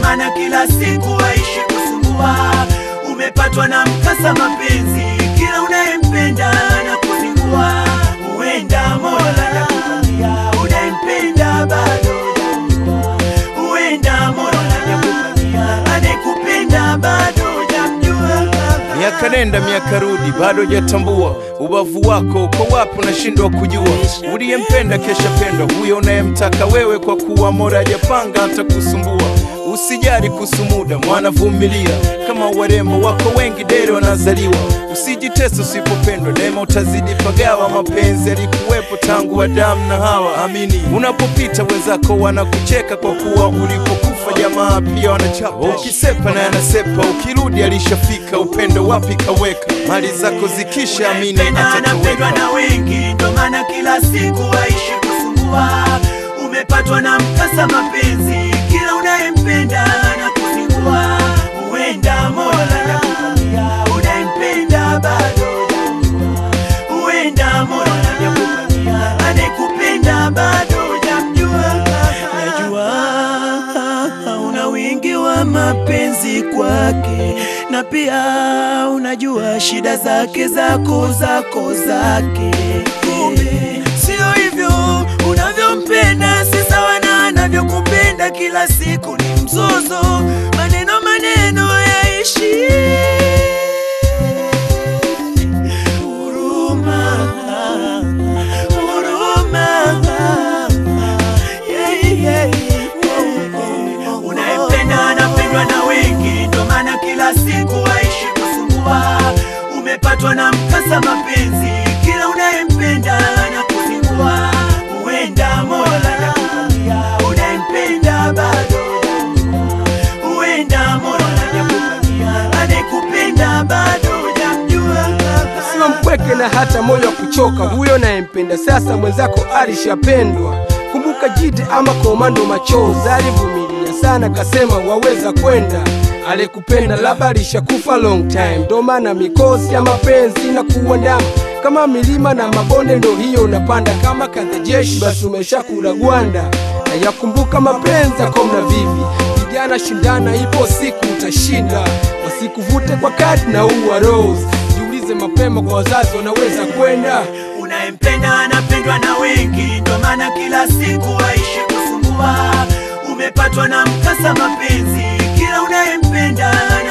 maana kila siku waishi kusumbua. Umepatwa na mkasa mapenzi, kila unayempenda na kuzingua. Huenda Mola anakupangia unayempenda bado hujamjua. Huenda Mola anakupangia anayekupenda bado hujamjua. Miaka nenda miaka rudi, bado hujatambua ubavu wako uko wapi, unashindwa kujua. Uliyempenda kesha pendwa, huyo unayemtaka wewe, kwa kuwa Mola hajapanga atakusumbua. Usijali kuhusu muda, mwana vumilia, kama warembo wako wengi dere wanazaliwa. Usijitese usipopendwa, daima utazidi pagawa. Mapenzi yalikuwepo tangu Adamu na Hawa, amini. Unapopita wenzako wanakucheka kwa kuwa ulipokufa jamaa pia wanachapa. Ukisepa na yanasepa, ukirudi alishafika. Upendo wapi kaweka, mali zako zikisha, amini Unayempenda anapendwa atatoweka. na wengi, ndo maana kila siku waishi kusumbua. Umepatwa na mkasa mapenzi, kila unayempenda na kuzingua. Huenda Mola anakupangia unayempenda bado hujamjua. Huenda Mola anakupangia anayekupenda bado hujamjua. Najua una wingi wa mapenzi kwake, na pia unajua shida zake zako zako zake. Kumbe sio hivyo unavyompenda, si sawa na anavyokupenda. Kila siku ni mzozo, maneno maneno yaishi huruma, huruma. Yeah, yeah. Unayempenda anapendwa na wengi, ndo maana kila siku waishi kusumbua. Umepatwa na mkasa mapenzi, kila unayempenda na kuzingua. Huenda Mola anakupangia unayempenda bado hujamjua. Huenda Mola anakupangia anayekupenda bado hujamjua. Sio mpweke na hata moyo wa kuchoka, huyo nayempenda sasa mwenzako alishapendwa. Kumbuka jite ama komando machozi, alivumilia sana kasema waweza kwenda. Alikupenda labda alishakufa long time, ndo maana mikosi ya mapenzi na kuandama kama milima na mabonde, ndo hiyo unapanda kama kadha jeshi, basi umeshakula gwanda. Na yakumbuka mapenzi yako mna vivi, vijana shindana, ipo siku utashinda, wasikuvute kwa kadi na uwa rose jiulize mapema kwa wazazi wanaweza kwenda Unayempenda anapendwa na wengi, ndo maana kila siku waishi kusumbua. Umepatwa na mkasa mapenzi, kila unayempenda